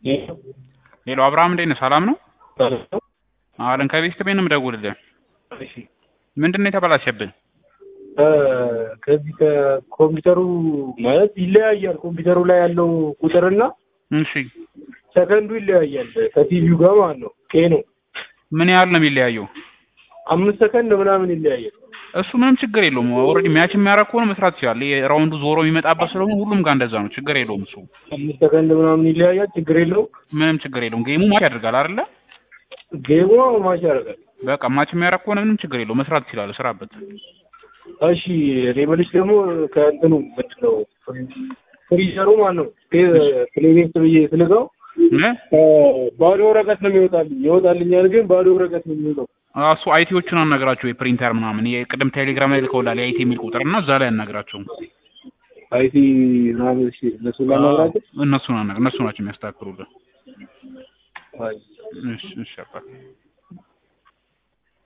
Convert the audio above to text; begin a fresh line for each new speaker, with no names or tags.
ሄሎ አብርሃም እንዴት ነህ? ሰላም ነው? አለን ከቤት ቤት ነው የምደውልልህ።
እሺ
ምንድን ነው የተበላሸብን?
ከዚህ ከኮምፒውተሩ ማለት ይለያያል። ኮምፒውተሩ ላይ ያለው ቁጥርና
እሺ
ሰከንዱ ይለያያል። ከቲቪው ጋር ማለት ነው። ቄ ነው
ምን ያህል ነው የሚለያየው?
አምስት ሰከንድ ምናምን ይለያያል።
እሱ ምንም ችግር የለውም። ኦልሬዲ ሚያች የሚያደርግ ከሆነ መስራት ይችላል። ይሄ ራውንዱ ዞሮ የሚመጣበት ስለሆነ ሁሉም ጋር እንደዛ ነው። ችግር የለውም እሱ
አምስት ሰከንድ ምናምን ይለያያል። ችግር የለውም።
ምንም ችግር የለውም። ጌሙ ማች ያደርጋል አይደለ?
ጌሙ ማች ያደርጋል።
በቃ ማች የሚያደርግ ከሆነ ምንም ችግር የለውም። መስራት ይችላል። ስራበት።
እሺ እኔ የምልሽ ደግሞ ከእንትኑ ምንድን ነው ፍሪዘሩ ማለት ነው ፕሌሊስት ብዬ ስልገው ባዶ ወረቀት ነው የሚወጣልኝ። ይወጣልኛል ግን ባዶ ወረቀት ነው የሚወጣው።
እሱ አይቲዎቹን አናግራቸው የፕሪንተር ምናምን የቅድም ቴሌግራም ላይ ልከውላል የአይቲ የሚል ቁጥር እና እዛ ላይ አናግራቸው።
አይቲ ምናምን እሺ፣ እነሱ ላናግራቸው
እነሱ እነሱ ናቸው የሚያስተካክሉልን። እሺ እሺ አባ